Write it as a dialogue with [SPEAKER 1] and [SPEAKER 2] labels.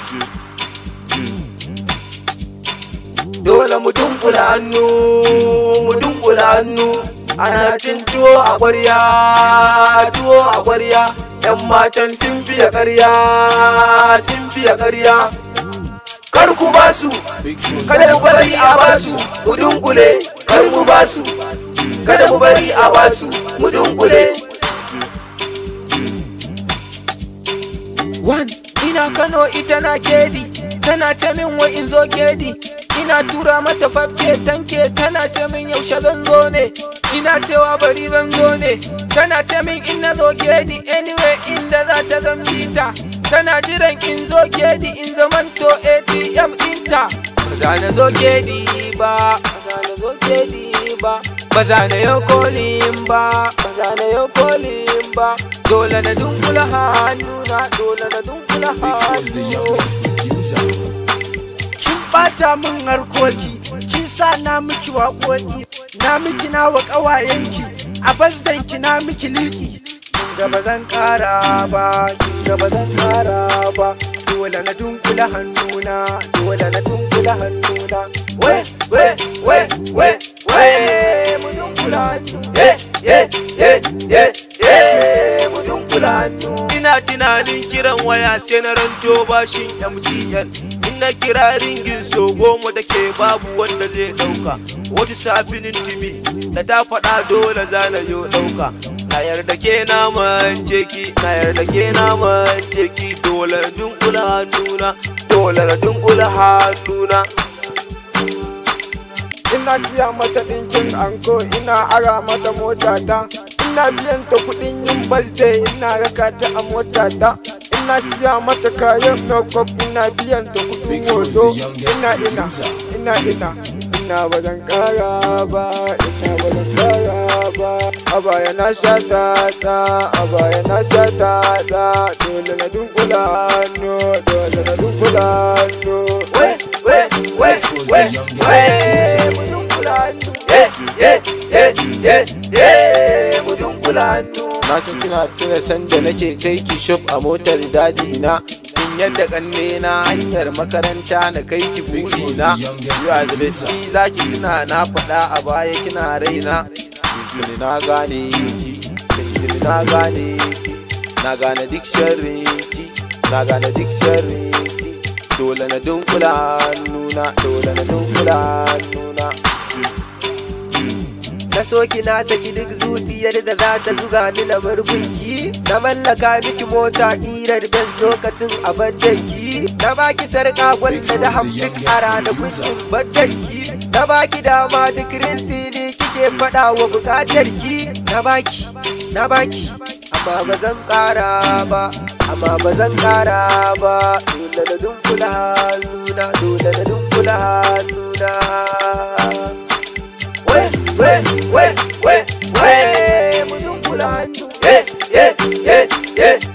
[SPEAKER 1] dole mu dunkula hannu mu dunkula hannu ana cin tuwo a ƙwarya tuwo a ƙwarya yan matan sun fiye ƙarya sun fiye ƙarya kar ku ba su kada ku bari a ba su mu dunkule kar mu ba su kada mu bari a ba su mu dunkule One, ina Kano ita na kedi, tana ce min wa in zo kedi. Ina tura mata fafke tanke tana ce min yaushe zan zo ne. Ina cewa bari zan zo ne, tana ce min in na zo kedi anyway inda za ta zan bita. Tana jiran in zo kedi in zamanto ATM ɗinta. Ba za na zo kedi ba, ba za na zo kedi ba. Ba za na yau kolin ba, ba za na yau kolin ba. Dole na dunkula hannuna, dole na dunkula hannu.
[SPEAKER 2] kin bata min harkoki kin sa na miki waƙoƙi na miki na wa ƙawayenki a bazdanki na miki liki da ba zan ƙara ba da ba zan ƙara ba dole na dunkula hannuna dole na dunkula hannuna
[SPEAKER 1] we we we we we mu dunkula hannu ye ye ye ye ye mu dunkula hannu
[SPEAKER 3] ina tunanin kiran waya sai na ranto bashin MTN in na kira ringin so goma da ke babu wanda zai dauka wata safinin timi da ta faɗa dole zana yo dauka na yarda ke na mance ki na yarda ke na mance ki dole na dunkula hannuna dole na dunkula hannuna
[SPEAKER 2] ina siya mata ɗinkin anko ina ara mata mota ta ina biyan ta kuɗin yin birthday ina raka ta a mota ta ina siya mata kayan makeup ina biyan ta kuɗin hoto ina ina ina ina ina ba zan kara ba ina ba zan kara ba a baya na sha ta ta a baya na sha ta ta dole na dunkula hannu dole na dunkula hannu
[SPEAKER 1] we we we we we mu dunkula hannu ye ye ye ye ye mu dunkula hannu
[SPEAKER 4] na san kina tuna sanda nake kai ki shop a motar dadi na in yadda kanne na hanyar makaranta na kai ki biki na you are the best ni zaki tuna na faɗa a baya kina raina tuni na gane ki tuni na gane ki na gane duk sharrin ki na gane duk sharrin ki dole na dunkula hannuna dole na dunkula hannuna
[SPEAKER 5] na soki na saki duk zuciyar da za ta zuga ni na bar gunki na mallaka miki mota ƙirar ben lokacin a baddanki na baki sarƙa gwalla da hamdik a ranakun in baddanki na baki dama duk rinsili kike faɗa wa buƙatar ki na baki na baki amma ba zan ƙara ba amma ba zan ƙara ba dole na dunkula hannuna dole na dunkula hannuna
[SPEAKER 1] we we we we we mu dunkula hannu ye ye ye ye